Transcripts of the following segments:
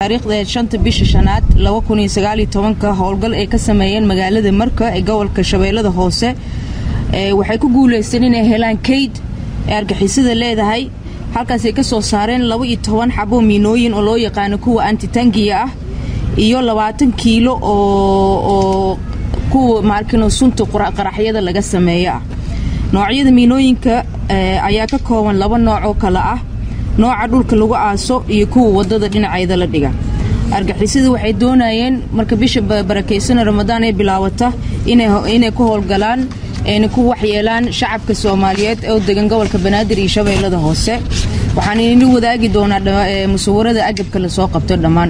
taariikhda shanta bisha shanaad laba kun iyo sagaaliyo tobanka howlgal ay ka sameeyeen magaalada marka ee gobolka shabeellada hoose waxay ku guulaysteen inay helaan kayd ee argixisada leedahay halkaasay ka soo saareen laba iyo toban xabo miinooyin oo loo yaqaano kuwa antitangiya ah iyo labaatan kiilo oo kuwa maarkino sunta qaraxyada laga sameeyo ah noocyada miinooyinka ayaa ka kooban laba nooc oo kale ah nooca dhulka lagu aaso iyo kuwa wadada dhinaceeda la dhiga argixisada waxay doonayeen marka bisha barakaysan ramadaan ay bilaawata inay ku howlgalaan ayna ku waxyeelaan shacabka soomaaliyeed oo degan gobolka banaadir iyo shabeellada hoose waxaan idinla wadaagi doonaa musawarada agabka lasoo qabto dhammaan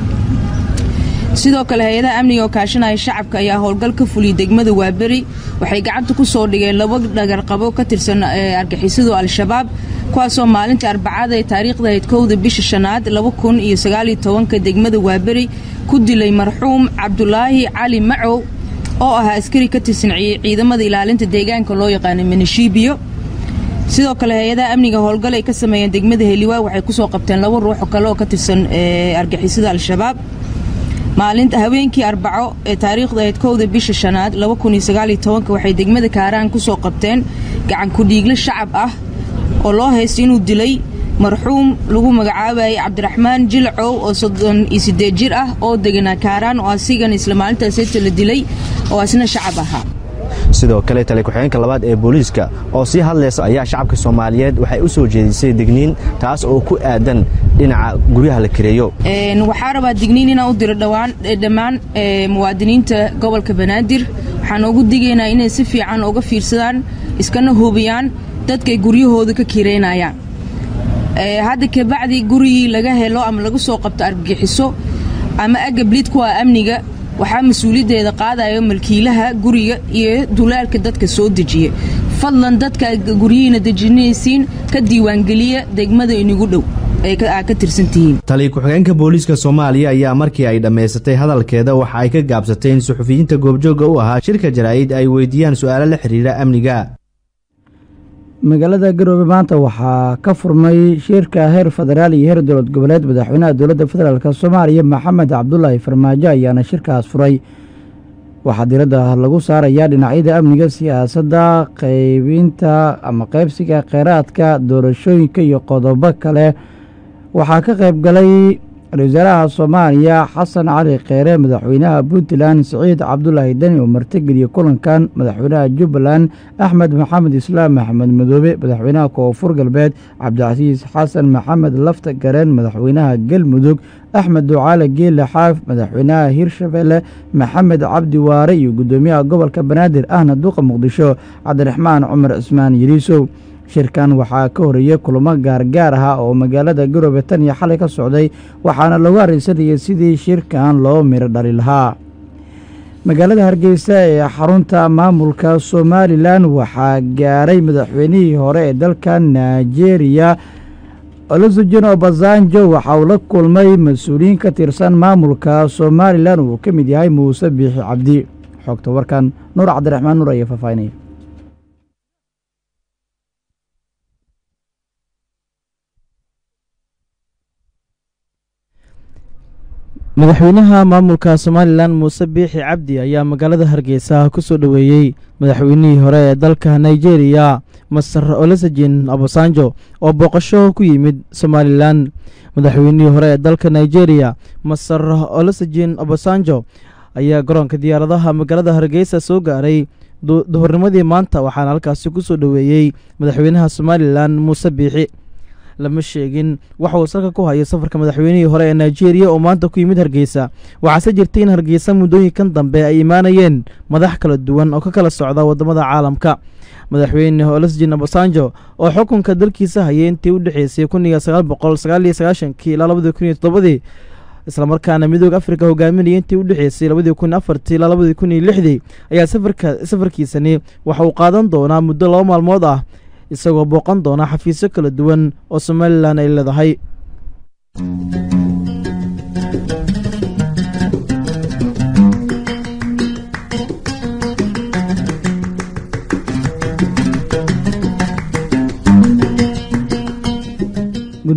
sidoo kale hay-adaha amniga oo kaashanaya shacabka ayaa howlgal ka fuliyay degmada waaberi waxay gacanta ku soo dhigeen laba dhagarqabo ka tirsan argixisadu al-shabaab kuwaasoo maalinta arbacada ee taariikhda ahayd kowda bisha shanaad laba kun iyo sagaaliyo tobanka degmada waaberi ku dilay marxuum cabdulaahi cali macow oo ahaa askari ka tirsan ciidamada ilaalinta deegaanka loo yaqaana manishiibiyo sidoo kale hay-adaha amniga howlgal ay ka sameeyeen degmada heliwaa waxay kusoo qabteen laba ruux oo kale oo ka tirsan argixisada al-shabaab maalinta haweenkii arbaco ee taariikhda ahayd kowda bisha shanaad laba kun iyo sagaaliyo tobanka waxay degmada kaaraan kusoo qabteen gacan ku-dhiigle shacab ah oo loo haysta inuu dilay marxuum lagu magacaabayay cabdiraxmaan jilcow oo soddon iyo siddeed jir ah oo deganaa kaaraan oo asigan isla maalintaaseta la dilay oo asna shacab ahaa sidoo kale tali ku-xigeenka labaad ee booliiska oo sii hadlaysa ayaa shacabka soomaaliyeed waxay u soo jeedisay digniin taas oo ku aadan dhinaca guryaha la kareeyo waxaa rabaa digniin inaan u diro dhammaan muwaadiniinta gobolka banaadir waxaan ugu digaynaa inay si fiican uga fiirsadaan iskana hubiyaan dadkay guryahooda ka kireynayaan hadda kabacdi gurigii laga helo ama laga soo qabto argagixiso ama agabliid kuwa amniga waxaa mas-uuliyaddeeda qaadayo malkiilaha guriga iyo dulaalka dadka soo dejiya fadlan dadka guryihiina dejinaysiin ka diiwaangeliya degmada inigu dhow aad ka tirsantihiin tali ku-xigeenka booliiska soomaaliya ayaa markii ay dhammaysatay hadalkeeda waxa ay ka gaabsatay in suxufiyiinta goobjoogga u ahaa shirka jaraa'id ay weydiiyaan su'aalo la xidhiidha amniga magaalada garoobe maanta waxaa ka furmay shirka heer federaal iyo heer dowlad goboleed madaxweynaha dowladda federaalk soomaaliya maxamed cabdulaahi farmaajo ayaana shirkaas furay waxaa diradda lagu saarayaa dhinacyada amniga siyaasadda qaybinta ama qaybsiga kheyraadka doorashooyinka iyo qodobo kale waxaa ka qayb galay ra-isul wasaaraha soomaaliya xasan cali kheyre madaxweynaha puntland siciid cabdulaahi deni oo martigeliya kulankan madaxweynaha jubbaland axmed maxamed islaam maxamed madoobe madaxweynaha koonfur galbeed cabdicasiis xasan maxamed lafta gareen madaxweynaha galmudug axmed ducaale geele xaaf madaxweynaha hirshabelle maxamed cabdi waare iyo guddoomiyaha gobolka banaadir ahna duqa muqdisho cabdiraxmaan cumar cismaan yeliisow shirkan waxaa ka horeeyey kulamo gaargaar ah oo magaalada garoobe tan iyo xalay ka socday waxaana lagu arrinsanayay sidii shirkan loo miro dhali lahaa magaalada hargeysa ee xarunta maamulka somalilan waxaa gaaray madaxweynihii hore ee dalka nigeria olusujen obasanjo waxa uu la kulmay mas-uuliyiin ka tirsan maamulka somalilan uu ka mid yahay muuse biixi cabdi xogta warkan nuur cabdiraxmaan nuur ayaa faahfaahinaya madaxweynaha maamulka somalilan muuse biixi cabdi ayaa magaalada hargeysa ku soo dhoweeyey madaxweynihii hore ee dalka nigeria master olusejen obasanjo oo booqasho ku yimid somalilan madaxweynihii hore ee dalka nigeria master olusejen obasanjo ayaa garoonka diyaaradaha magaalada hargeysa soo gaaray duhurnimadii maanta waxaana halkaasi ku soo dhoweeyey madaxweynaha somalilan muuse biixi lama sheegin waxa uu salka ku hayo safarka madaxweynihii hore ee nigeria oo maanta ku yimid hargeysa waxaase jirtay in hargeysa muddooyinkan dambe ay imaanayeen madax kala duwan oo ka kala socda waddamada caalamka madaxweyne olosjin obasanjo oo xukunka dalkiisa hayay intii u dhexeysay kun iyo sagaal boqol sagaal iyo sagaashankii ilaa labadii kun iyo toddobadii islamarkaana midooda afrika hogaaminaya intii u dhexeysay labadii kun afartii ilaa labadii kun iyo lixdii ayaa safarka safarkiisani waxa uu qaadan doonaa muddo laba maalmood ah isagoo booqan doona xafiisyo kala duwan oo somalilan ay leedahay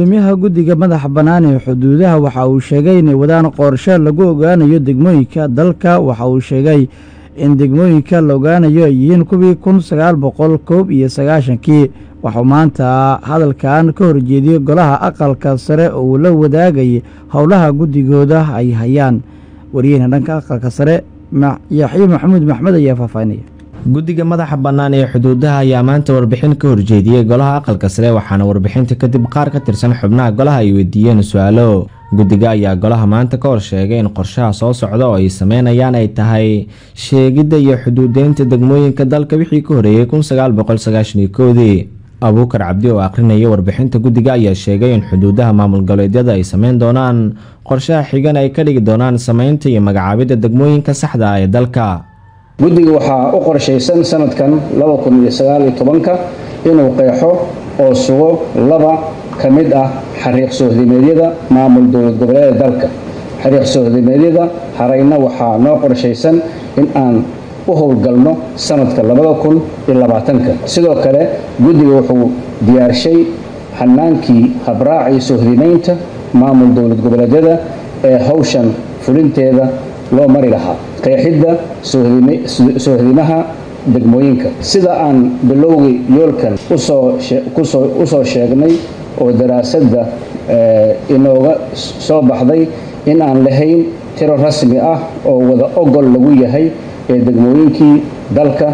gudoomiyaha guddiga madaxa bannaan ee xuduudaha waxa uu sheegay inay wadaan qorshe lagu ogaanayo degmooyinka dalka waxa uu sheegay in degmooyinka la ogaanayo ay yihiin kuwii kun sagaal boqol koob iyo sagaashankii waxuu maanta hadalkan ka horjeediyey golaha aqalka sare oo uu la wadaagay howlaha guddigooda ay hayaan wariyeyna dhanka aqalka sare yaxye maxamuud maxmed ayaa faahfaahinaya guddiga madaxa bannaan ee xuduudaha ayaa maanta warbixin ka horjeediyey golaha aqalka sare waxaana warbixinta kadib qaar ka tirsan xubnaha golaha ay weydiiyeen su-aalo guddiga ayaa golaha maanta ka hor sheegay in qorshaha soo socda oo ay sameynayaan ay tahay sheegidda iyo xuduudeynta degmooyinka dalka wixii ka horeeyey kun sagaal boqol sagaashan koodii abuukar cabdi oo akhrinaya warbixinta guddiga ayaa sheegay in xuduudaha maamul goboleedyada ay sameyn doonaan qorshaha xigan ay ka dhigi doonaan sameynta iyo magacaabidda degmooyinka saxda ah ee dalka guddiga waxaa u qorshaysan sanadkan ka inuu qeexo oo sugo laba ka mid ah xariiq soohdimeedyada maamul dowlad goboleeda dalka xariiq soohdimeedyada harayna waxaa noo qorshaysan in aan u howlgalno sanadka sidoo kale guddiga wuxuu diyaarshay xanaankii habraacii soohdimeynta maamul dowlad goboleedyada ee howshan fulinteeda loo mari lahaa qeexidda soohdimaha degmooyinka sida aan bilowgii yoolkan usoo sheegnay oo daraasadda inooga soo baxday in aan lahayn tiro rasmi ah oo wada ogol lagu yahay ee degmooyinkii dalka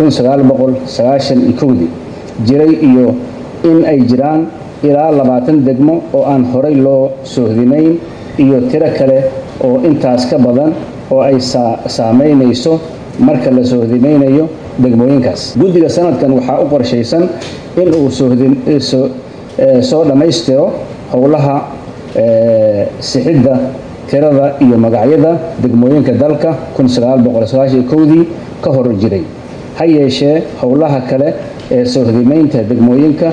dii jiray iyo in ay jiraan ilaa labaatan degmo oo aan horay loo soohdimayn iyo tiro kale oo intaas ka badan oo ay saameynayso marka la soohdimaynayo degmooyinkaas guddiga sanadkan waxaa u qorshaysan in uu soo dhammaystiro howlaha sixidda tirada iyo magacyada degmooyinka dalka dii ka hor jiray ha yeeshee howlaha kale ee soohdimaynta degmooyinka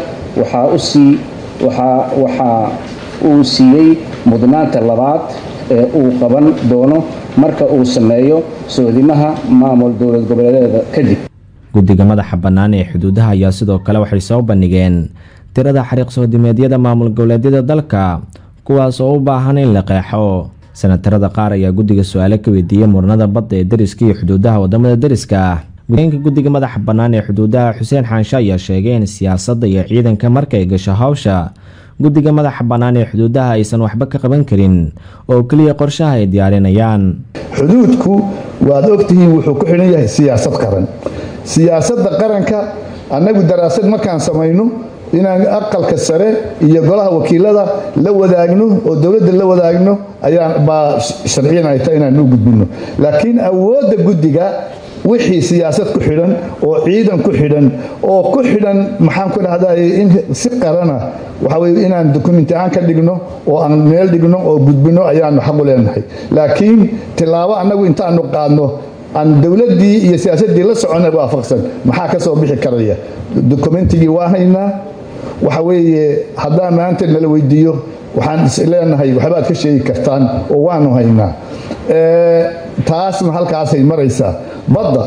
waxaa uu siiyey mudnaanta labaad ee uu qaban doono marka uu sameeyo soodimaha maamul dowlad goboleedeeda kadib guddiga madaxa bannaan ee xuduudaha ayaa sidoo kale waxay soo bandhigeen tirada xariiq soodimeedyada maamul goboleedyada dalka kuwaas oo u baahan in la qeexo sanatarada qaar ayaa guddiga su-aale ka weydiiyey muranada badda ee deriska iyo xuduudaha wadamada deriska ah gudeenka guddiga madaxa bannaan ee xuduudaha xuseen xaanshe ayaa sheegay in siyaasadda iyo ciidanka markay gasho hawsha guddiga madaxa bannaan ee xuduudaha aysan waxba ka qaban karin oo keliya qorshaha ay diyaarinayaan xuduudku waad ogtihiin wuxuu ku xidhan yahay siyaasad qaran siyaasadda qaranka annagu daraasad markaan samayno inaan aqalka sare iyo golaha wakiilada la wadaagno oo dowladda la wadaagno ayaa baa sharciyan ay tahay inaan u gudbino laakiin awoodda guddiga wixii siyaasad ku xidhan oo ciidan ku xidhan oo ku xidhan maxaan ku dhahday in si qarana waxa weye inaan dokumenti aan ka dhigno oo aan meel dhigno oo gudbino ayaanu xaq u leenahay laakiin tilaabo annagu intaanu qaadno aan dowladdii iyo siyaasaddii la soconna waafaqsan maxaa ka soo bixi karaya dokumentigii waa haynaa waxa weeye haddaan maanta nala weydiiyo waxaan is leenahay waxbaad ka sheegi kartaan oo waanu haynaa taasna halkaasay maraysaa badda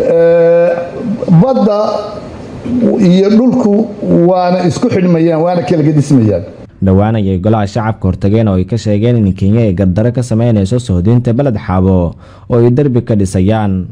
badda iyo dhulku waana isku xidhmayaan waana kala gedismayaan dhowaan ayay golaha shacabka hortageen oo ay ka sheegeen in kenya ay gardaro ka sameynayso sohdinta beled xaabo oo ay derbi ka dhisayaan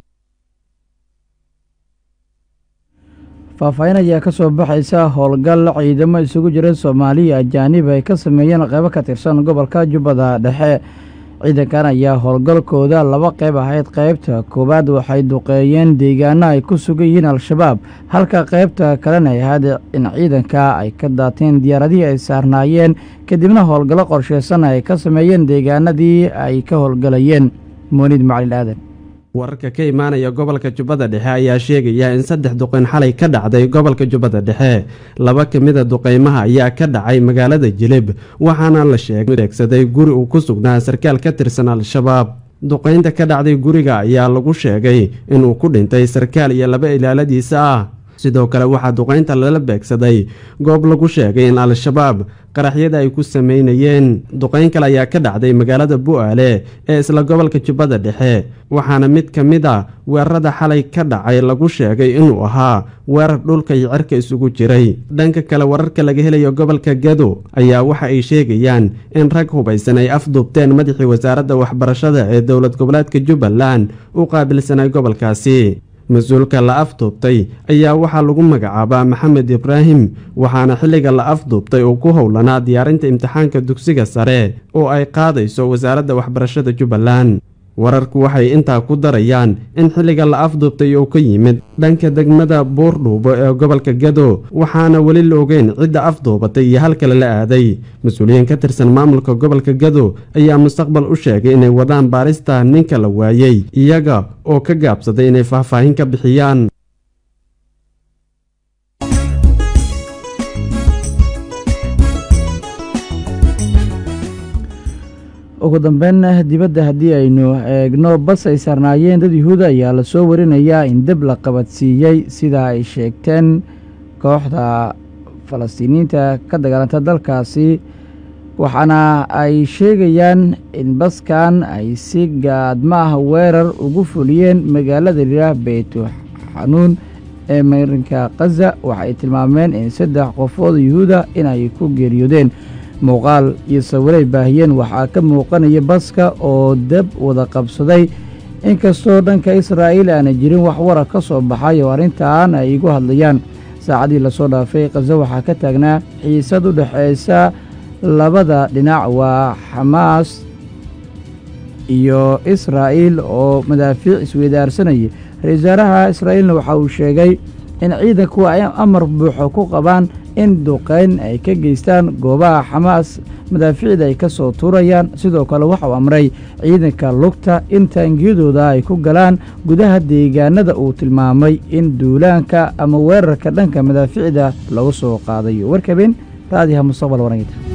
faahfaahin ayaa ka soo baxaysa howlgal ciidamo isugu jira soomaaliya ajaanib ay ka sameeyeen qaybo ka tirsan gobolka jubbada dhexe ciidankan ayaa howlgalkooda laba qayb ahayd qaybta koowaad waxay duqeeyeen deegaano ay ku sugan yihiin al-shabaab halka qaybta kalena ay ahayd in ciidanka ay ka daateen diyaaradihii ay saarnaayeen kadibna howlgallo qorsheysan ay ka sameeyeen deegaanadii ay ka howlgalayeen moonid macalin aadan wararka ka imaanaya gobolka jubbada dhexe ayaa sheegaya in saddex duqeyn xalay ka dhacday gobolka jubbada dhexe laba ka mida duqeymaha ayaa ka dhacay magaalada jilib waxaana la sheegsaday guri uu ku sugnaa sarkaal ka tirsan al-shabaab duqeynta ka dhacday guriga ayaa lagu sheegay inuu ku dhintay sarkaal iyo laba ilaaladiisa ah sidoo kale waxaa duqeynta lala beegsaday goob lagu sheegay in al-shabaab qaraxyada ay ku sameynayeen duqeyn kale ayaa ka dhacday magaalada bu-aale ee isla gobolka jubbada dhexe waxaana mid ka mid a weerarada xalay ka dhacay lagu sheegay inuu ahaa weerar dhulka iyo cirka isugu jiray dhanka kale wararka laga helayo gobolka gado ayaa waxa ay sheegayaan in rag hubaysan ay afduubteen madaxii wasaaradda waxbarashada ee dowlad goboleedka jubbaland u qaabilsanay gobolkaasi mas-uulka la afduubtay ayaa waxaa lagu magacaabaa maxamed ibraahim waxaana xilliga la afduubtay uu ku howlanaa diyaarinta imtixaanka dugsiga sare oo ay qaadayso wasaaradda waxbarashada jubbaland wararku waxay intaa ku darayaan in xilliga la afduubtay uu ka yimid dhanka degmada buurdhuubo ee gobolka gado waxaana weli la ogeyn cidda afduubatay iyo halkale la aaday mas-uuliyiin ka tirsan maamulka gobolka gado ayaa mustaqbal u sheegay inay wadaan baarista ninka la waayey iyaga oo ka gaabsaday inay faahfaahin ka bixiyaan ugu dambeyn dibadda haddii aynu eegno bas ay saarnaayeen dad yuhuuda ayaa lasoo warinayaa in deb la qabadsiiyey sida ay sheegteen kooxda falastiiniyiinta ka dagaalanta dalkaasi waxaana ay sheegayaan in baskan ay si gaadma ah weerar ugu fuliyeen magaalada lilah beytu xanuun ee marinka khaza waxaay tilmaameen in saddex qofood yuhuuda inay ku geeriyoodeen muuqaal iyo sawiray baahiyeen waxaa ka muuqanaya baska oo dab wada qabsaday inkastoo dhanka israa'iil aana jirin wax warar ka soo baxay oo arrintan ay igu hadlayaan saacadii lasoo dhaafay khaza waxaa ka taagnaa xiisad u dhexaysa labada dhinac waa xamaas iyo israa'iil oo madaafiic isweydaarsanayay ra-isul wasaaraha israa'iilna waxa uu sheegay in ciidanku ay amar buuxo ku qabaan in duqayn ay ka geystaan goobaha xamaas madaafiicda ay ka soo tuurayaan sidoo kale waxa uu amray ciidanka lugta in taangiyadooda ay ku galaan gudaha deegaanada uu tilmaamay in duulaanka ama weerarka dhanka madaafiicda lagu soo qaadayo warkabeen raadiha mustaqbal warangita